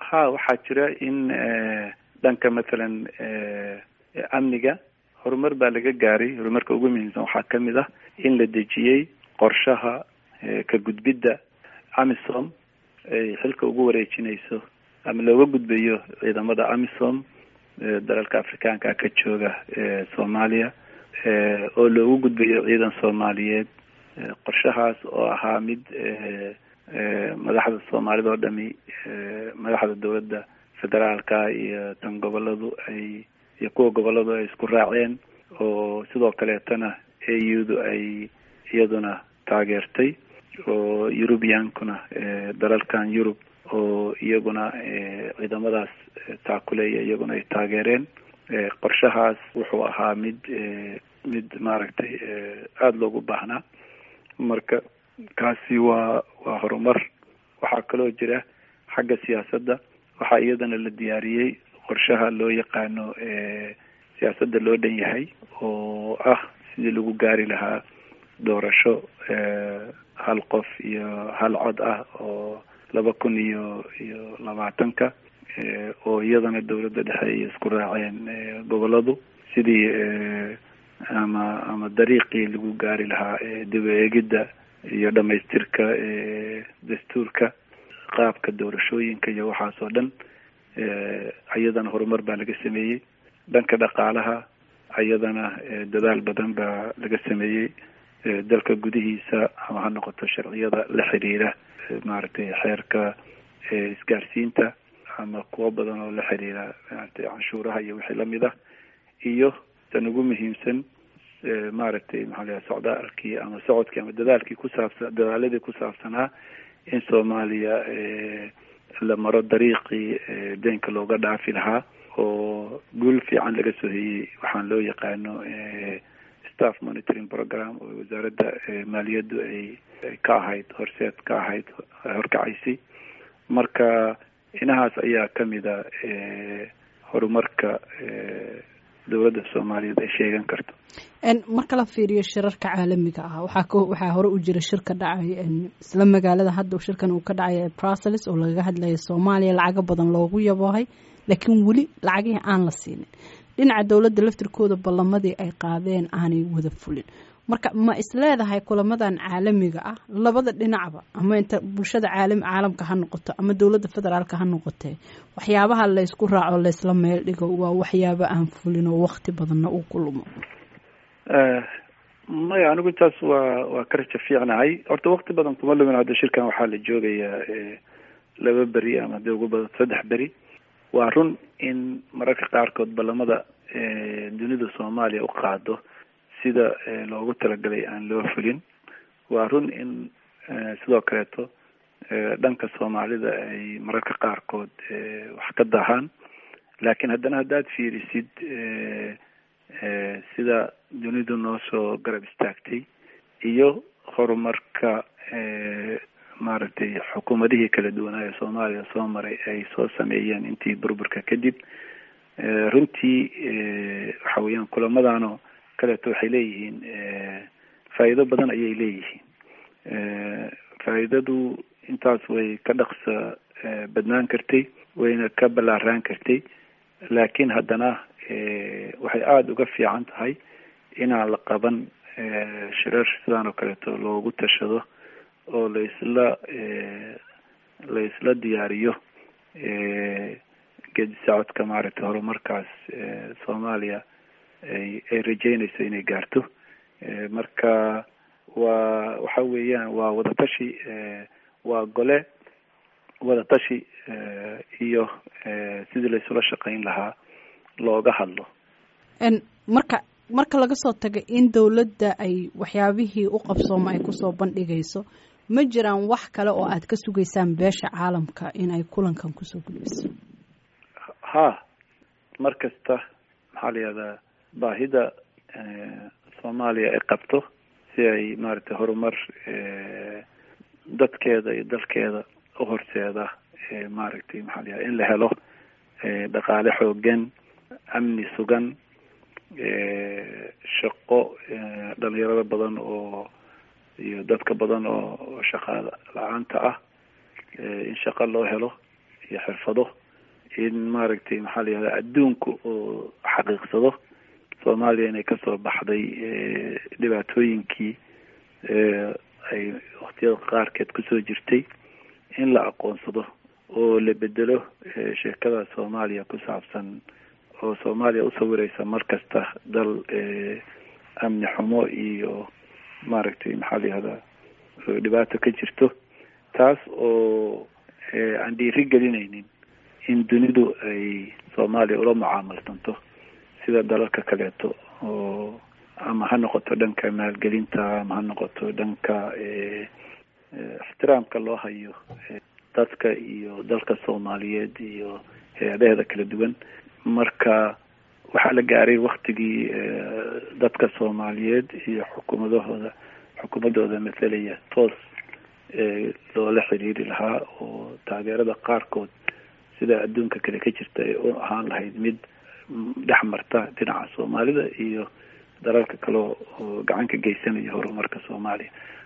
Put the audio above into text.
ha waxaa jira in dhanka mathalan amniga horumar baa laga gaaray horumarka ugu muhiimsan waxaa kamid ah in la dejiyey qorshaha ka gudbidda amisom ay xilka ugu wareejinayso ama looga gudbayo ciidamada amisom dalalka afrikaanka ka jooga soomaaliya oo loogu gudbayo ciidan soomaaliyeed qorshahaas oo ahaa mid madaxda soomaalida oo dhami madaxda dowladda federaalka iyo tan goboladu ay iyo kuwa goboladu ay isku raaceen oo sidoo kaleetana a u du ay iyaduna taageertay oo eurubiankuna dalalkan yurub oo iyaguna ciidamadaas taakuleeya iyaguna ay taageereen qorshahaas wuxuu ahaa mid mid maaragtay aada loogu baahnaa marka kaasi waa waa horumar waxaa kaloo jira xagga siyaasadda waxaa iyadana la diyaariyey qorshaha loo yaqaano siyaasadda loo dhan yahay oo ah sidii lagu gaari lahaa doorasho hal qof iyo hal cod ah oo laba kun iyo iyo labaatanka oo iyadana dowladda dhexe ay isku raaceen goboladu sidii ama ama dariiqii lagu gaari lahaa dib u eegidda iyo dhamaystirka dastuurka qaabka doorashooyinka iyo waxaas oo dhan iyadana horumar baa laga sameeyey dhanka dhaqaalaha iyadana dadaal badan baa laga sameeyey dalka gudihiisa ama ha noqoto sharciyada la xiriira maaragtay xeerka isgaarsiinta ama kuwo badan oo la xiriira maaragtay canshuuraha iyo wixii lamid ah iyo tan ugu muhiimsan maaragtay maxaa layahay socdaalkii ama socodkii ama dadaalkii kusaabsan dadaaladii ku saabsanaa in soomaaliya la maro dariiqii deenka looga dhaafi lahaa oo guul fiican laga soo heyey waxaan loo yaqaano staff monitoring program oo wasaaradda maaliyaddu ay ka ahayd horseed ka ahayd horkacaysay marka inahaas ayaa kamida horumarka dowladda soomaaliyeed ay sheegan karto marka la fiiriyo shirarka caalamiga ah waxaa k waxaa hore u jira shir ka dhacay isla magaalada hadda shirkan uu ka dhacay brussels oo lagaga hadlaya soomaaliya lacago badan loogu yaboohay laakiin weli lacagihii aan la siinin dhinaca dowladda laftirkooda ballamadii ay qaadeen aanay wada fulin marka ma isleedahay kulamadan caalamiga ah labada dhinacba ama inta bulshada caalam caalamka ha noqoto ama dowladda federaalka ha noqotee waxyaabaha laysku raaco laysla meel dhigo waa waxyaabo aan fulin oo wakti badanna uu ku lumo maya anigu intaas waa waa ka raja fiicnahay horta wakti badan kuma lumin hadda shirkan waxaa la joogayaa laba beri ama dee ugu badan saddex beri waa run in mararka qaarkood ballamada dunida soomaaliya u qaado sida loogu talagalay aan loo fulin waa run in sidoo kaleeto dhanka soomaalida ay mararka qaarkood wax ka dahaan laakiin haddana haddaad fiirisid sida dunidu noo soo garab istaagtay iyo horumarka maaragtay xukuumadihii kala duwanaa ee soomaaliya soo maray ay soo sameeyeen intii burburka kadib runtii waxa weeyaan kulamadanoo kaleeto waxay leeyihiin faa'iido badan ayay leeyihiin faa'iidadu intaas way ka dhaqsa badnaan kartay wayna ka ballaaraan kartay laakiin haddana waxay aada uga fiican tahay inaan la qaban shirar sidaan oo kaleeto loogu tashado oo la isla la isla diyaariyo geedi socodka maaragtay horumarkaas soomaaliya ay ay rajeynayso inay gaarto marka waa waxa weeyaan waa wadatashi waa gole wadatashi iyo sidii laysula shaqayn lahaa looga hadlo marka marka laga soo tago in dowladda ay waxyaabihii u qabsooma ay kusoo bandhigayso ma jiraan wax kale oo aad ka sugaysaan beesha caalamka in ay kulankan kusoo gudbiso ha mar kasta maxaa la yihahdaa baahida soomaaliya ay qabto si ay maaragtay horumar dadkeeda iyo dalkeeda u horseeda maaragtay maxaa la yihahda in la helo dhaqaale xoogan amni sugan shaqo dhalinyarada badan oo iyo dadka badan oo shaqa la-aanta ah in shaqo loo helo iyo xirfado in maaragtay maxaa la yihahda adduunku oo xaqiiqsado soomaaliya inay kasoo baxday dhibaatooyinkii ay waktiyada qaarkeed kusoo jirtay in la aqoonsado oo la bedelo sheekada soomaaliya ku saabsan oo soomaaliya usawireysa mar kasta dal amni xumo iyo maaragtay maxaa la yihahdaa dhibaato ka jirto taas oo aan dhiiri gelinaynin in dunidu ay soomaaliya ula mucaamalsanto sida dalalka kaleeto oo ama ha noqoto dhanka maalgelinta ama ha noqoto dhanka ixtiraamka loo hayo dadka iyo dalka soomaaliyeed iyo hay-adaheeda kala duwan marka waxaa la gaaray waktigii dadka soomaaliyeed iyo xukuumadahooda xukuumadooda mathalaya toos loola xiriiri lahaa oo taageerada qaarkood sida adduunka kale ka jirta ay u ahaan lahayd mid dhex marta dhinaca soomaalida iyo dalalka kale oo gacan ka geysanaya horumarka soomaaliya